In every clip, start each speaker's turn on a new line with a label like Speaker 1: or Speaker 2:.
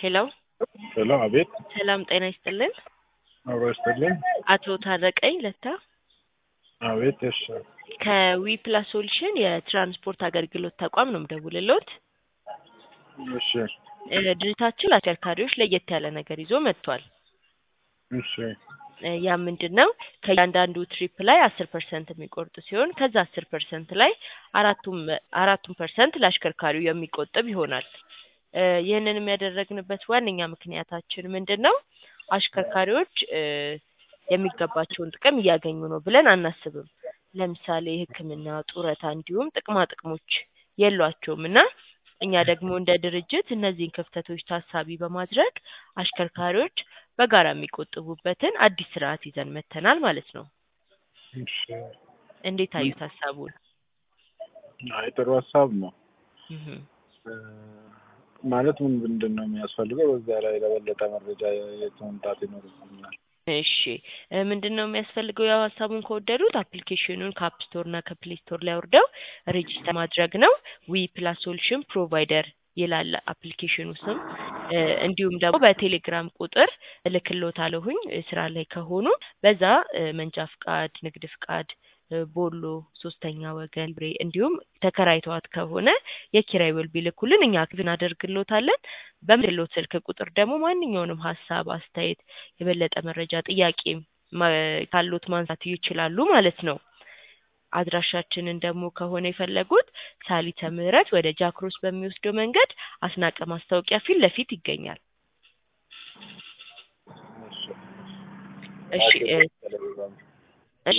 Speaker 1: ሄሎ
Speaker 2: ሄሎ፣ አቤት።
Speaker 1: ሰላም ጤና ይስጥልን።
Speaker 2: አብሮ ይስጥልኝ።
Speaker 1: አቶ ታረቀኝ ለታ
Speaker 2: አቤት። እሺ፣
Speaker 1: ከዊ ፕላስ ሶሉሽን የትራንስፖርት አገልግሎት ተቋም ነው የምደውልልዎት።
Speaker 2: እሺ፣
Speaker 1: እ ድርጅታችን ለአሽከርካሪዎች ለየት ያለ ነገር ይዞ መጥቷል።
Speaker 2: እሺ፣
Speaker 1: እ ያ ምንድን ነው? ከእያንዳንዱ ትሪፕ ላይ አስር ፐርሰንት የሚቆርጥ ሲሆን ከዛ አስር ፐርሰንት ላይ አራቱም አራቱም ፐርሰንት ለአሽከርካሪው የሚቆጥብ ይሆናል። እ ይህንንም ያደረግንበት ዋነኛ ምክንያታችን ምንድን ነው? አሽከርካሪዎች እ የሚገባቸውን ጥቅም እያገኙ ነው ብለን አናስብም። ለምሳሌ ሕክምና፣ ጡረታ እንዲሁም ጥቅማ ጥቅሞች የሏቸውም እና እኛ ደግሞ እንደ ድርጅት እነዚህን ክፍተቶች ታሳቢ በማድረግ አሽከርካሪዎች በጋራ የሚቆጥቡበትን አዲስ ስርዓት ይዘን መጥተናል ማለት ነው።
Speaker 2: እሺ።
Speaker 1: እንዴት አዩት ሀሳቡን?
Speaker 2: አይ ጥሩ ሀሳብ ነው።
Speaker 1: እህ
Speaker 2: እ ማለት ምን ምንድን ነው የሚያስፈልገው? በዛ ላይ ለበለጠ መረጃ የት መምጣት ይኖርብናል?
Speaker 1: እሺ እ ምንድን ነው የሚያስፈልገው? ያው ሀሳቡን ከወደዱት አፕሊኬሽኑን ከአፕ ስቶር እና ከፕሌይ ስቶር ላይ አውርደው ሬጂስተር ማድረግ ነው። ዊ ፕላስ ሶሉሽን ፕሮቫይደር ይላል አፕሊኬሽኑ ስም። እ እንዲሁም ደግሞ በቴሌግራም ቁጥር እልክልዎታለሁኝ እ ስራ ላይ ከሆኑ በዛ እ መንጃ ፍቃድ፣ ንግድ ፍቃድ፣ እ ቦሎ፣ ሶስተኛ ወገን ብሬ እንዲሁም ተከራይተዋት ከሆነ የኪራይ ውል ቢልኩልን እኛ አክቲቭ እናደርግልዎታለን። በምልክልዎት ስልክ ቁጥር ደግሞ ማንኛውንም ሀሳብ፣ አስተያየት፣ የበለጠ መረጃ፣ ጥያቄ ማ- ካሎት ማንሳት ይችላሉ ማለት ነው። አድራሻችንን ደግሞ ከሆነ የፈለጉት ሳሊተ ምህረት ወደ ጃክሮስ በሚወስደው መንገድ አስናቀ ማስታወቂያ ፊት ለፊት ይገኛል። እሺ እ እሺ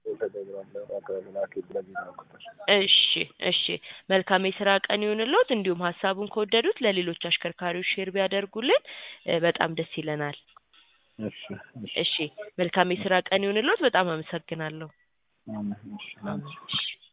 Speaker 1: እሺ እሺ መልካም የስራ ቀን ይሁንልዎት። እንዲሁም ሀሳቡን ከወደዱት ለሌሎች አሽከርካሪዎች ሼር ቢያደርጉልን እ በጣም ደስ ይለናል።
Speaker 2: እሺ፣ እሺ፣
Speaker 1: እሺ መልካም የስራ ቀን ይሁንልዎት። በጣም አመሰግናለሁ።
Speaker 2: አሜን። እሺ፣
Speaker 1: አሜን። እሺ